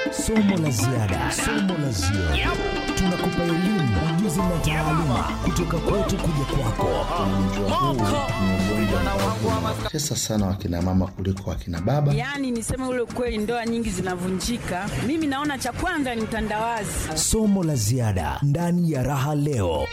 Somo la ziada, somo la ziada. Tunakupa elimu, ujuzi na taaluma kutoka kwetu kuja kwako. Tesa sana wakina mama kuliko wakina baba. Yaani niseme ule ukweli, ndoa nyingi zinavunjika. Mimi naona cha kwanza ni utandawazi. Somo la ziada ndani ya Raha Leo.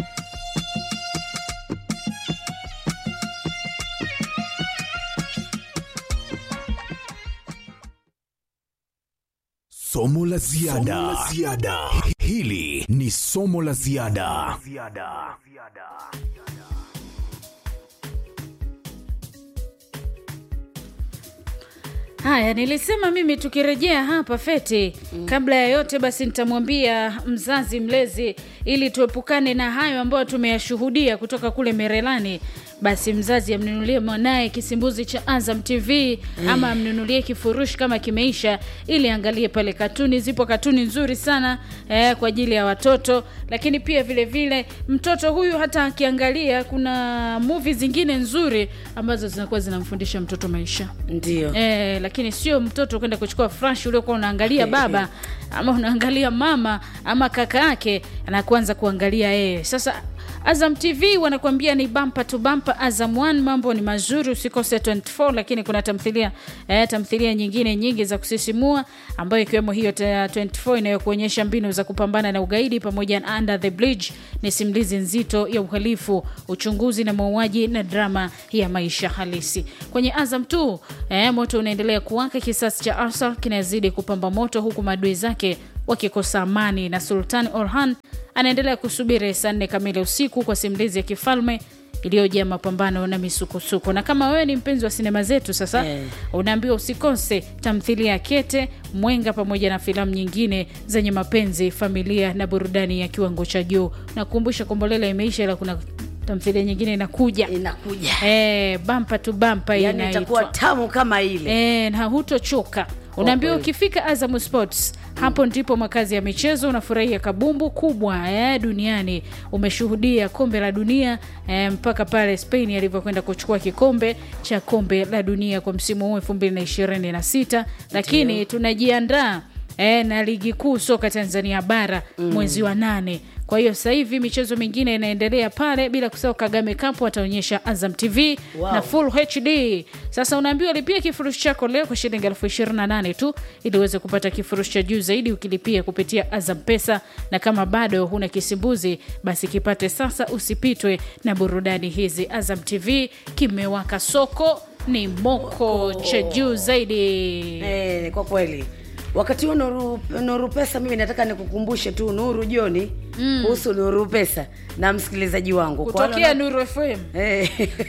Somo la ziada. Hili ni somo la ziada. Haya, nilisema mimi tukirejea hapa Feti, kabla ya yote basi nitamwambia mzazi mlezi, ili tuepukane na hayo ambayo tumeyashuhudia kutoka kule Merelani. Basi mzazi amnunulie mwanaye kisimbuzi cha Azam TV ama amnunulie kifurushi kama kimeisha, ili angalie pale katuni. Zipo katuni nzuri sana eh, kwa ajili ya watoto, lakini pia vile vile mtoto huyu hata akiangalia, kuna movie zingine nzuri ambazo zinakuwa zinamfundisha mtoto maisha Ndio. Eh, lakini sio mtoto kwenda kuchukua flash uliokuwa unaangalia baba ama unaangalia mama ama kaka yake na kuanza kuangalia yeye. Sasa Azam TV wanakuambia ni bampa tu bampa. Azam 1 mambo ni mazuri, usikose 24, lakini kuna tamthilia eh, tamthilia nyingine nyingi za kusisimua ambayo ikiwemo hiyo ta- 24 inayokuonyesha mbinu za kupambana na ugaidi pamoja na Under the Bridge ni simulizi nzito ya uhalifu, uchunguzi na mauaji na drama ya maisha halisi. Kwenye Azam 2 eh, moto unaendelea kuwaka, kisasi cha Arsenal kinazidi kupamba moto huku maadui zake wakikosa amani, na Sultan Orhan anaendelea kusubiri saa nne kamili usiku kwa simulizi ya kifalme iliyojaa mapambano na misukosuko. Na kama wewe ni mpenzi wa sinema zetu sasa Eh. unaambiwa usikose tamthilia ya Kete, Mwenga pamoja na filamu nyingine zenye mapenzi, familia na burudani ya kiwango cha juu. Nakukumbusha Kombolela imeisha, ila kuna tamthilia nyingine inakuja Inakuja. eh, bampa tu bampa Yaani inaitwa itakuwa tamu kama ile. E, na hutochoka. Unaambiwa kweli. ukifika Azam Sports hapo ndipo makazi ya michezo. Unafurahia kabumbu kubwa eh, duniani. Umeshuhudia kombe la dunia eh, mpaka pale Spain alivyokwenda kuchukua kikombe cha kombe la dunia kwa msimu huu 2026 lakini tunajiandaa eh, na ligi kuu soka Tanzania bara mwezi wa nane. Kwa hiyo sasa hivi michezo mingine inaendelea pale, bila kusahau Kagame Cup wataonyesha Azam TV Wow. na full HD. Sasa unaambiwa lipia kifurushi chako leo kwa shilingi elfu ishirini na nane tu ili uweze kupata kifurushi cha juu zaidi ukilipia kupitia Azam Pesa, na kama bado huna kisimbuzi basi kipate sasa, usipitwe na burudani hizi. Azam TV kimewaka, soko ni moko cha juu zaidi. Eh, kwa kweli wakati huo nuru, nuru pesa mimi nataka nikukumbushe tu nuru joni kuhusu nuru pesa na msikilizaji wangu Kwa wale Kutokea wana- Nuru FM eh,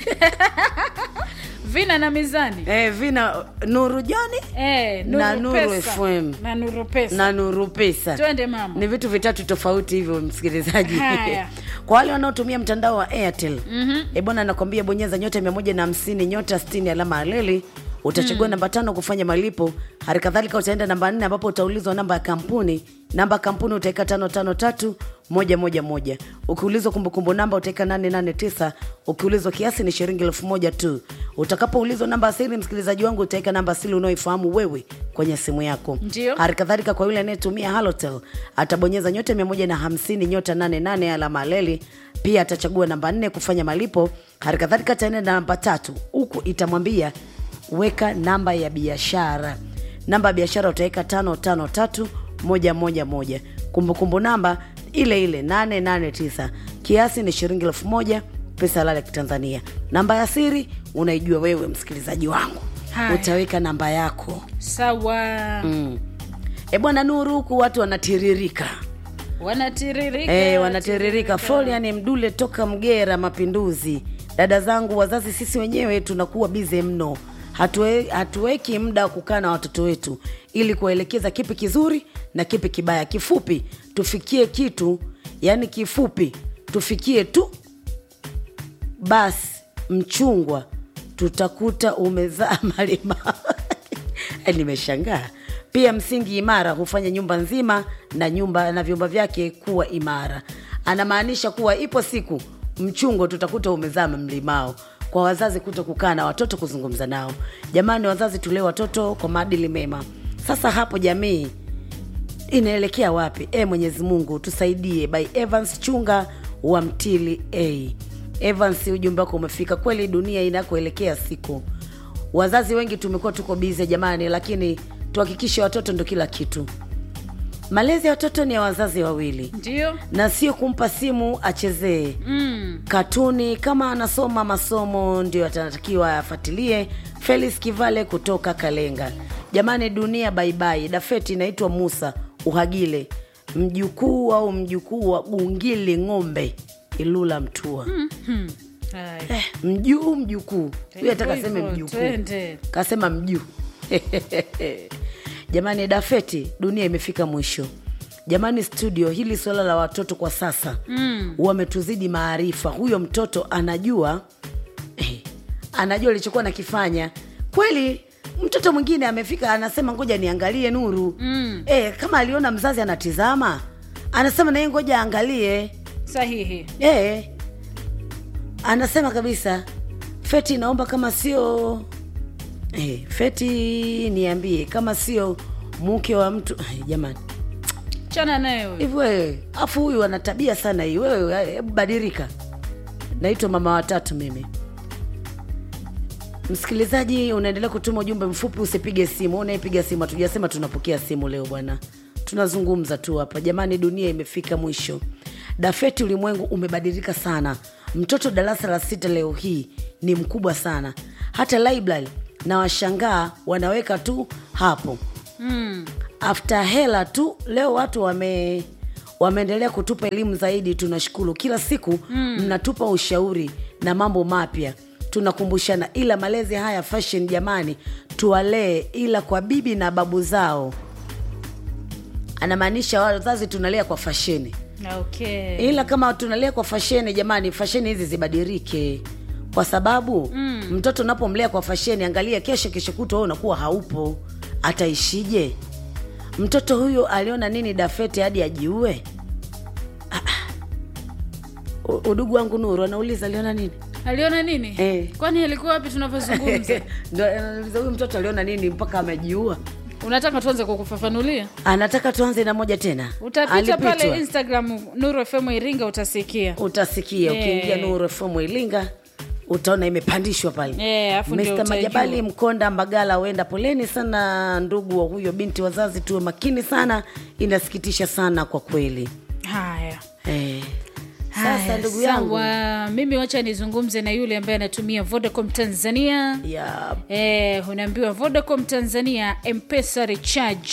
vina na mizani eh, vina nuru joni eh, Nuru Na Nuru Pesa. FM. na Nuru Pesa na nuru pesa twende mama. ni vitu vitatu tofauti hivyo msikilizaji Haya. kwa wale wanaotumia mtandao wa airtel mm-hmm. bwana nakwambia bonyeza nyota mia moja na hamsini nyota stini alama aleli utachagua namba tano kufanya malipo hali kadhalika utaenda namba nne ambapo utaulizwa namba ya kampuni namba ya kampuni utaweka tano tano tatu moja moja moja ukiulizwa kumbukumbu namba utaweka nane nane tisa ukiulizwa kiasi ni shilingi elfu moja tu utakapoulizwa namba asili msikilizaji wangu utaweka namba asili unaoifahamu wewe kwenye simu yako Ndio. hali kadhalika kwa yule anayetumia halotel atabonyeza nyota 150 nyota 88 alama aleli pia atachagua namba nne kufanya malipo hali kadhalika ataenda na namba tatu huku itamwambia weka namba ya biashara namba ya biashara utaweka tano tano tatu moja moja moja kumbukumbu namba ile ile 889 kiasi ni shilingi elfu moja pesa halali ya kitanzania namba ya siri unaijua wewe msikilizaji wangu Haya. utaweka namba yako Sawa, Mm. E bwana Nuru, huku watu wanatiririka wanatiririka e, wanatiririka. Florian Mdule toka Mgera Mapinduzi. Dada zangu wazazi, sisi wenyewe tunakuwa bize mno, Hatue, hatuweki muda wa kukaa na watoto wetu ili kuwaelekeza kipi kizuri na kipi kibaya. Kifupi tufikie kitu, yani kifupi tufikie tu basi mchungwa tutakuta umezaa malimao nimeshangaa pia msingi imara hufanya nyumba nzima na nyumba na vyumba vyake kuwa imara anamaanisha kuwa ipo siku mchungo tutakuta umezaa mlimao kwa wazazi kuto kukaa na watoto kuzungumza nao jamani wazazi tulee watoto kwa maadili mema sasa hapo jamii inaelekea wapi e mwenyezi mungu tusaidie by evans chunga wa mtili a evans ujumbe wako umefika kweli dunia inakoelekea siku wazazi wengi tumekuwa tuko bize jamani lakini tuhakikishe watoto ndo kila kitu malezi ya watoto ni ya wazazi wawili ndio na sio kumpa simu achezee mm. katuni kama anasoma masomo ndio atatakiwa afuatilie felis kivale kutoka kalenga jamani dunia baibai dafeti inaitwa musa uhagile mjukuu au mjukuu wa gungili ng'ombe ilula mtua mm. Haya. mjuu mjukuu huyu hata Hivyo kaseme hivyo, mjukuu twende. kasema mjuu jamani dafeti dunia imefika mwisho jamani studio hili suala la watoto kwa sasa mm. wametuzidi maarifa huyo mtoto anajua eh, anajua alichokuwa nakifanya kweli mtoto mwingine amefika anasema ngoja niangalie nuru mm. eh, kama aliona mzazi anatizama anasema naye ngoja aangalie sahihi Eh, anasema kabisa Feti, naomba kama sio eh, Feti niambie kama sio mke wa mtu eh, jamani, chana naye huyo. hivi wewe, afu huyu ana tabia sana hii. Wewe hebu badilika. Naitwa mama watatu mimi. Msikilizaji, unaendelea kutuma ujumbe mfupi, usipige simu. Unayepiga simu, hatujasema tunapokea simu leo bwana, tunazungumza tu hapa. Jamani, dunia imefika mwisho. Dafeti, ulimwengu umebadilika sana. Mtoto darasa la sita leo hii ni mkubwa sana, hata library na washangaa wanaweka tu hapo after hela tu leo watu wame wameendelea kutupa elimu zaidi tunashukuru kila siku mnatupa ushauri na mambo mapya tunakumbushana ila malezi haya fashion jamani tuwalee ila kwa bibi na babu zao anamaanisha wazazi tunalea kwa fasheni okay. ila kama tunalea kwa fasheni jamani fasheni hizi zibadilike kwa sababu mm. mtoto unapomlea kwa fasheni angalia kesho kesho kutwa wewe unakuwa haupo ataishije mtoto huyu aliona nini dafeti hadi ajiue Ah, ah. U- udugu wangu nuru anauliza aliona nini aliona nini Eh. kwani alikuwa wapi tunavyozungumza Ndo anauliza huyu mtoto aliona nini mpaka amejiua unataka tuanze kukufafanulia anataka tuanze na moja tena utapita Alipitwa. pale instagram nuru fm iringa utasikia utasikia Eh. ukiingia nuru fomu ilinga utaona imepandishwa pale Eh, afu ndio Mr. utajua. majabali mkonda mbagala huenda poleni sana ndugu wa huyo binti wazazi tuwe makini sana inasikitisha sana kwa kweli haya eh. sasa Haya, ndugu yangu sawa. mimi wacha nizungumze na yule ambaye anatumia vodacom tanzania ya Eh, unaambiwa Vodacom Tanzania M-Pesa recharge.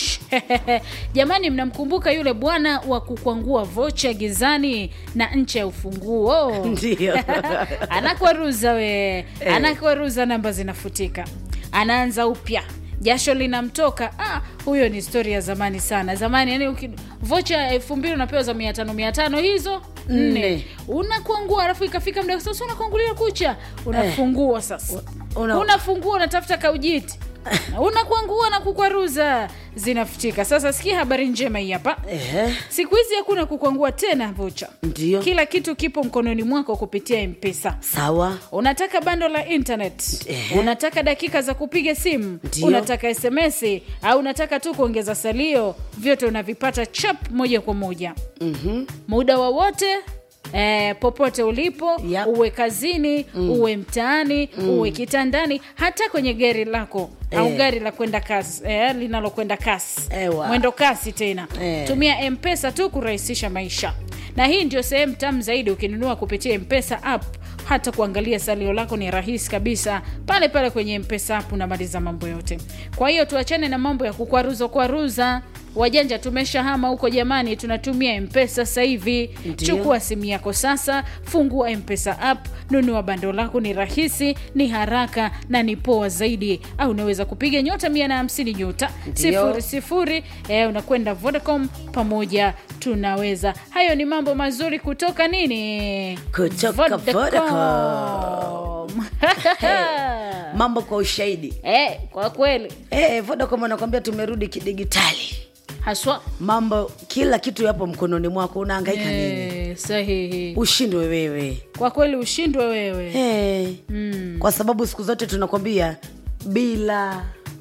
Jamani, mnamkumbuka yule bwana wa kukwangua vocha gizani na ncha ya ufunguo? ndio Anakwaruza we, anakwaruza, namba zinafutika, anaanza upya jasho linamtoka. Ah, huyo ni stori ya zamani sana. Zamani yani uki, vocha elfu mbili unapewa za mia tano mia tano hizo nne Nne. unakuangua, alafu ikafika muda sasa unakuangulia kucha, unafungua sasa Una- unafungua unatafuta kaujiti unakuangua na kukwaruza zinafutika. Sasa sikia habari njema hii hapa. Ehe, Siku hizi hakuna kukwangua tena vocha, ndio kila kitu kipo mkononi mwako kupitia mpesa sawa unataka bando la internet Ehe. unataka dakika za kupiga simu Ndio. unataka sms au unataka tu kuongeza salio vyote unavipata chap moja kwa moja Mhm. muda wowote Eh, popote ulipo Yep. uwe kazini uwe mtaani uwe kitandani hata kwenye gari lako au Eh. gari la kwenda kasi eh, linalokwenda kasi Ewa. mwendo kasi tena Eh. tumia mpesa tu kurahisisha maisha na hii ndio sehemu tamu zaidi ukinunua kupitia mpesa app hata kuangalia salio lako ni rahisi kabisa pale pale kwenye mpesa app unamaliza mambo yote kwa hiyo tuachane na mambo ya kukwaruza kwaruza wajanja tumeshahama huko jamani tunatumia mpesa sasa hivi Ndio. chukua simu yako sasa fungua mpesa app nunua bando lako ni rahisi ni haraka na ni poa zaidi au unaweza kupiga nyota 150 nyota Ndio. sifuri sifuri eh, unakwenda vodacom pamoja tunaweza hayo ni mambo mazuri kutoka nini Kutoka Vodacom. mambo kwa ushahidi eh, kwa kweli eh, vodacom anakwambia tumerudi kidigitali haswa mambo kila kitu yapo mkononi mwako unaangaika nini eh, sahihi ushindwe wewe kwa kweli ushindwe wewe hey. mm. kwa sababu siku zote tunakwambia bila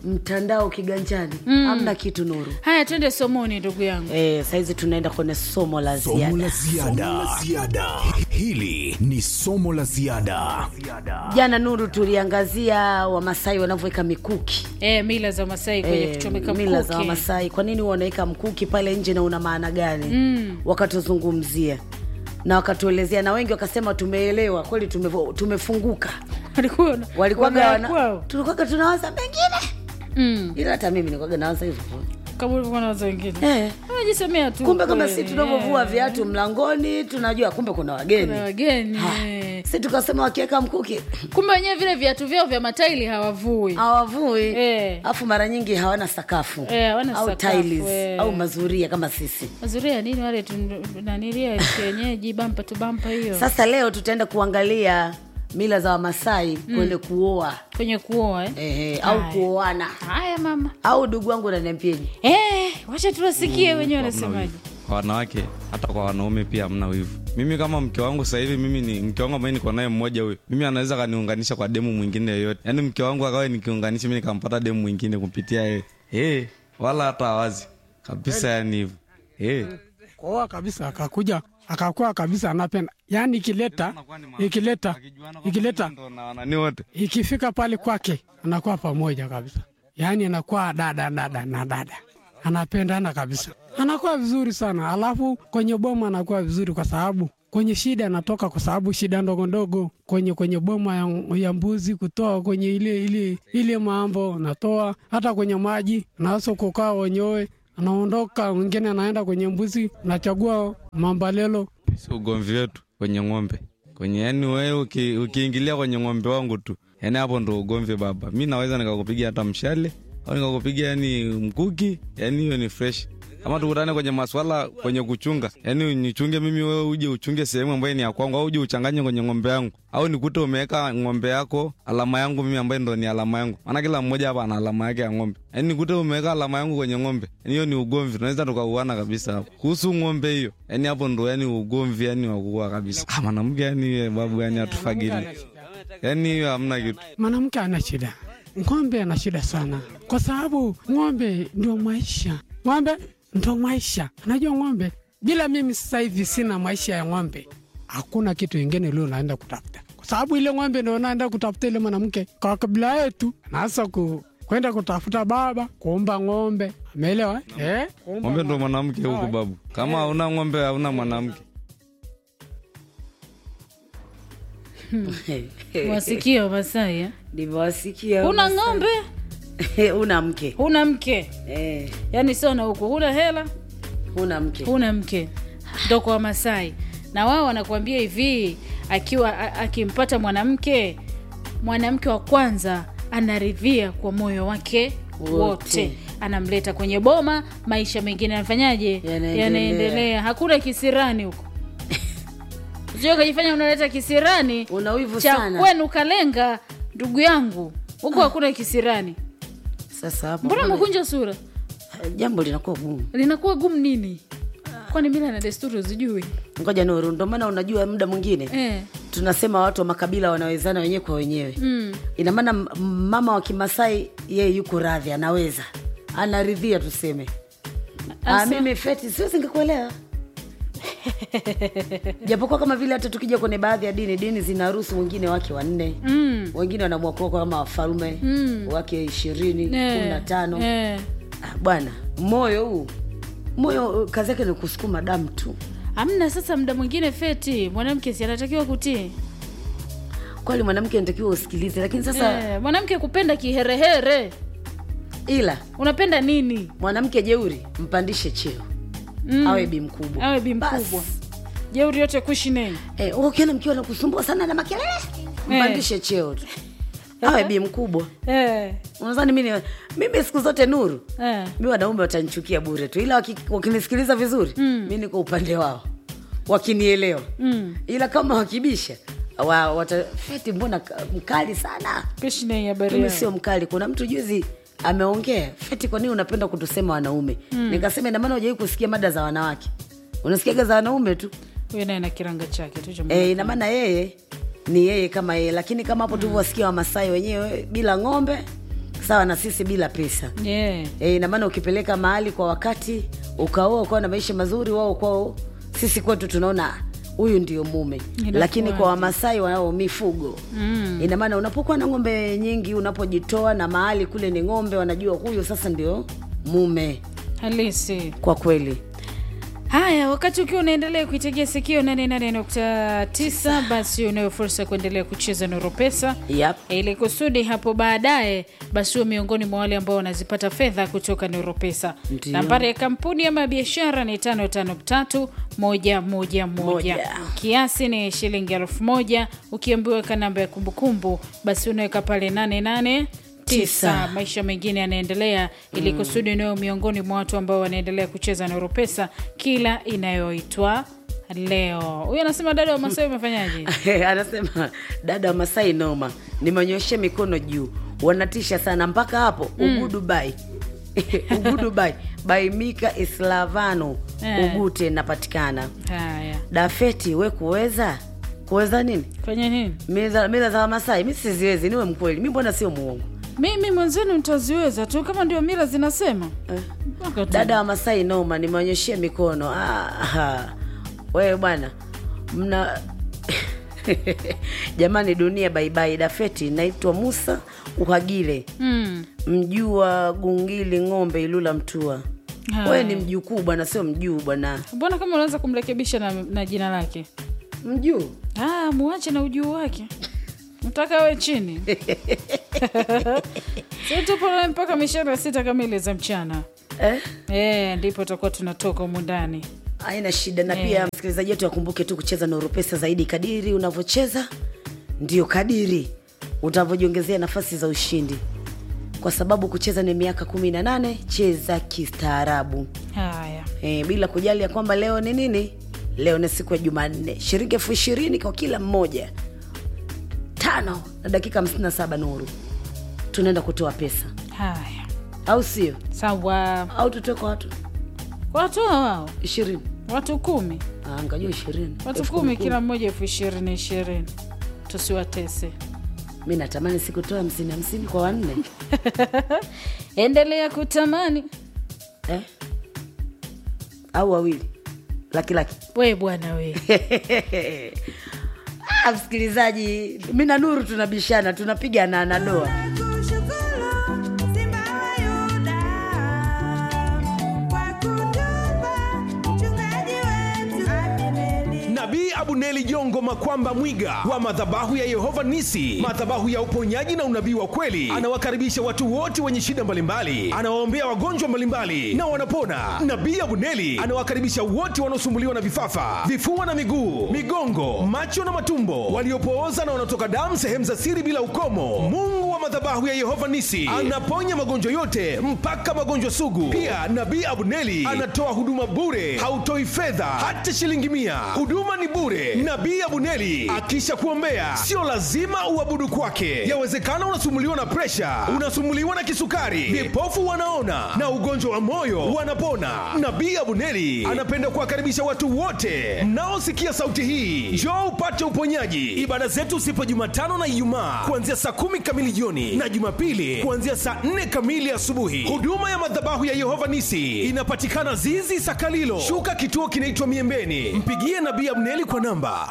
mtandao kiganjani hamna kitu nuru haya twende somoni ndugu yangu e, sahizi tunaenda kwenye somo la somo la ziada ziada hili ni somo la ziada jana nuru tuliangazia wamasai wanavyoweka mikuki e, mila za masai kwenye Eh, kuchomeka mila za mkuki wamasai kwa nini wanaweka mkuki pale nje na una maana gani mm. wakatuzungumzia na wakatuelezea na wengi wakasema tumeelewa kweli tumevo- tumefunguka walikuwa walikuwaga wagaya wana- kwao tulikuwaga tunawaza mengine mm. ila hata mimi nilikuwaga nawaza hivyo kama ulivyokuwa na wazo wengine eh. wajisemea tu kumbe kama kweli, si tunavyovua eh. viatu mlangoni tunajua kumbe kuna wageni Kuna wageni Ha. eh. si tukasema wakiweka mkuki kumbe wenyewe vile viatu vyao vya mataili hawavui hawavui Eh. alafu mara nyingi hawana sakafu Eh, hawana au sakafu, tiles, eh. au mazuria kama sisi mazuria nini wale tu- nanilia kienyeji bampa tu bampa hiyo sasa leo tutaenda kuangalia mila za wamasai mm. kwende kuoa kwenye kuoa eh? Ehe, au Haya. kuoana haya mama au ndugu wangu unaniambiaje eh, wacha tuwasikie wenyewe Hamna wanasemaje wivu. kwa wanawake hata kwa wanaume pia hamna wivu mimi kama mke wangu sasa hivi mimi ni mke wangu ambaye niko naye mmoja huyu mimi anaweza kaniunganisha kwa demu mwingine yoyote yaani mke wangu akawe nikiunganisha mi nikampata demu mwingine kupitia yeye hey, wala hata awazi kabisa yani hivyo hey. kuoa kabisa, akakuja akakuwa kabisa anapenda, yaani ikileta ikileta ikileta Ndo na wanani wote ikifika pale kwake anakuwa pamoja kabisa, yaani anakuwa dada dada na dada, anapendana kabisa, anakuwa vizuri sana. Alafu kwenye boma anakuwa vizuri kwa sababu kwenye shida anatoka, kwa sababu shida ndogo ndogo kwenye kwenye boma ya, ya mbuzi kutoa kwenye ile ile ile mambo natoa, hata kwenye maji naweza kukaa wenyewe anaondoka, mwingine anaenda kwenye mbuzi, nachagua mambalelo si ugomvi wetu kwenye ng'ombe kwenye yani wewe uki, ukiingilia kwenye ng'ombe wangu tu yani hapo ndo ugomvi baba mi naweza nikakupiga hata mshale au nikakupiga yani mkuki yani hiyo ni fresh ama tukutane kwenye maswala kwenye kuchunga yani nichunge mimi wewe uje uchunge sehemu ambayo ni ya kwangu au uje uchanganye kwenye ng'ombe yangu au nikute umeweka ng'ombe yako alama yangu mimi ambayo ndo ni alama yangu maana kila mmoja hapa ana alama yake ya ng'ombe yani nikute umeweka alama yangu kwenye ng'ombe yani hiyo ni ugomvi tunaweza tukauana kabisa hapo kuhusu ng'ombe hiyo yani hapo ndo yani ugomvi yani wakuua kabisa ah, mwanamke yani babu yani hatufagili yani hiyo hamna kitu mwanamke ana shida, ng'ombe ana shida sana, kwa sababu ng'ombe ndio maisha. Ng'ombe ndio maisha. Unajua ng'ombe, bila mimi sasa hivi sina maisha ya ng'ombe, hakuna kitu ingine leo naenda kutafuta, kwa sababu ile ng'ombe ndio naenda kutafuta ile mwanamke. Kwa kabila yetu naasa ku kwenda kutafuta baba, kuomba ng'ombe, umeelewa eh? Kuomba ng'ombe ndo mwanamke huku babu kama hauna ng'ombe hauna mwanamke wasikio masai eh? nimewasikia huna Wamasai. ng'ombe una mke huna mke eh, yaani sio na huku huna hela una mke huna mke ndo kwa masai na wao wanakuambia hivi akiwa a- akimpata mwanamke mwanamke wa kwanza anaridhia kwa moyo wake wote, Wote. anamleta kwenye boma maisha mengine anafanyaje Yanaendelea. yanaendelea hakuna kisirani huko sio kajifanya unaleta kisirani una wivu cha sana kwenu kalenga ndugu yangu huko hakuna kisirani sasa hapo mbona mbona- umekunja sura jambo linakuwa gumu linakuwa gumu nini kwani mila na desturi uzijui ngoja nuru ndo maana unajua muda mwingine eh. tunasema watu wa makabila wanawezana wenyewe kwa wenyewe mm. ina maana m- mama wa kimasai yeye yuko radhi anaweza anaridhia tuseme Ah, Asa- mimi feti siwezi ngekuelewa japokuwa kama vile hata tukija kwenye baadhi ya dini dini zinaruhusu wengine wake wanne mm. wengine wanamwakuwa kama wafalume mm. wake ishirini Eh, kumi na tano eh. Ah, bwana moyo huu moyo uh, kazi yake ni kusukuma damu tu amna sasa mda mwingine feti mwanamke si anatakiwa kutii kweli mwanamke anatakiwa usikilize lakini sasa eh, mwanamke kupenda kiherehere ila unapenda nini mwanamke jeuri mpandishe cheo mm. awe bi mkubwa awe bi Bas. mkubwa jeuri yote kuishi neni Eh, wewe ukiona mkiwa nakusumbua sana na makelele mpandishe cheo tu awe bi mkubwa eh, unadhani mimi mimi siku zote nuru eh. mi wanaume watanichukia bure tu ila waki- wakinisikiliza vizuri mm. mi niko upande wao wakinielewa mm. ila kama wakibisha wa, wata, feti mbona ka- mkali sana kuishi neni habari mimi yao. sio mkali kuna mtu juzi ameongea feti kwa nini unapenda kutusema wanaume mm. nikasema inamaana ujawai kusikia mada za wanawake unasikiaga za wanaume tu huyo naye na kiranga chake tu cha e, inamaana yeye ni yeye kama yeye lakini kama hapo tulivyowasikia wamasai wenyewe bila ng'ombe sawa na sisi bila pesa yeah. e, ina maana ukipeleka mahali kwa wakati ukaoa ukawa na maisha mazuri wao kwao sisi kwetu tunaona huyu ndio mume Inakuwaje? lakini kwa wamasai wanao mifugo mm. ina maana unapokuwa na ng'ombe nyingi unapojitoa na mahali kule ni ng'ombe wanajua huyu sasa ndio mume halisi kwa kweli haya wakati ukiwa unaendelea kuitegea sikio 88.9 basi unayo fursa ya kuendelea kucheza noro pesa yep. ili kusudi hapo baadaye basi huwe miongoni mwa wale ambao wanazipata fedha kutoka neuropesa Ndio. nambari ya kampuni ama biashara ni tano tano tatu moja moja moja Moja. kiasi ni shilingi elfu moja ukiambiwa weka namba ya kumbukumbu basi unaweka pale nane nane tisa Tisa. maisha mengine yanaendelea ili kusudi unayo miongoni mwa watu ambao wanaendelea kucheza neuropesa kila inayoitwa leo huyu anasema dada wa masai umefanyaje anasema dada wa masai noma nimeonyesha mikono juu wanatisha sana mpaka hapo mm. ugudubai ugudubai baimika islavano Eh. ugute napatikana haya dafeti we kuweza kuweza nini fanya nini mila mila za wamasai mi siziwezi niwe mkweli mi mbona sio muongo mimi mwenzenu nitaziweza tu kama ndio mila zinasema eh. Mpaka tu. dada wa masai noma nimeonyeshia mikono ah, wewe bwana mna jamani dunia baibai dafeti naitwa musa uhagile mm. mjua gungili ng'ombe ilula mtua Haya. wewe ni mjukuu bwana sio mjuu bwana mbona kama unaweza kumrekebisha na, na jina lake mjuu ah, muache na ujuu wake mtaka we chini si tupo naye mpaka mishara sita kamili za mchana eh? e, ndipo tutakuwa tunatoka humu ndani haina shida na pia msikilizaji wetu akumbuke tu kucheza na pesa zaidi kadiri unavyocheza ndio kadiri utavyojiongezea nafasi za ushindi kwa sababu kucheza ni miaka kumi na nane cheza kistaarabu haya e, bila kujali ya kwamba leo ni nini leo ni siku ya jumanne shilingi elfu ishirini kwa kila mmoja tano na dakika 57 nuru tunaenda kutoa pesa haya au sio sawa au tutoe kwa watu watoa wao ishirini watu kumi Ah, ngajua ishirini watu Elfu kumi kila mmoja elfu ishirini ishirini tusiwatese mi natamani sikutoa hamsini hamsini kwa wanne endelea kutamani eh? au wawili laki laki we bwana we ah, msikilizaji mi na nuru tunabishana tunapiga na nadoa nabii abuneli jongo makwamba mwiga wa madhabahu ya yehova nisi madhabahu ya uponyaji na unabii wa kweli anawakaribisha watu wote wenye shida mbalimbali anawaombea wagonjwa mbalimbali na wanapona nabii abuneli anawakaribisha wote wanaosumbuliwa na vifafa vifua na miguu migongo macho na matumbo waliopooza na wanaotoka damu sehemu za siri bila ukomo mungu wa madhabahu ya yehova nisi anaponya magonjwa yote mpaka magonjwa sugu pia nabii abuneli anatoa huduma bure hautoi fedha hata shilingi mia huduma ni bure nabii abuneli akisha kuombea sio lazima uabudu kwake yawezekana unasumuliwa na presha unasumuliwa na kisukari vipofu wanaona na ugonjwa wa moyo wanapona nabii abuneli anapenda kuwakaribisha watu wote mnaosikia sauti hii njoo upate uponyaji ibada zetu zipo jumatano na ijumaa kuanzia saa kumi kamili jioni na jumapili kuanzia saa nne kamili asubuhi huduma ya madhabahu ya yehova nisi inapatikana zizi sakalilo shuka kituo kinaitwa miembeni mpigie nabii abneli kwa namba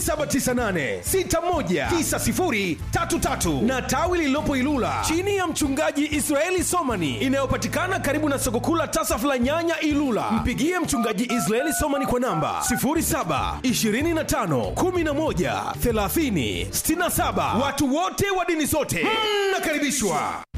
798619033 na tawi lililopo ilula chini ya mchungaji israeli somani inayopatikana karibu na soko kuu la tasaf la nyanya ilula mpigie mchungaji israeli somani kwa namba 0725113067 watu wote wa dini zote mnakaribishwa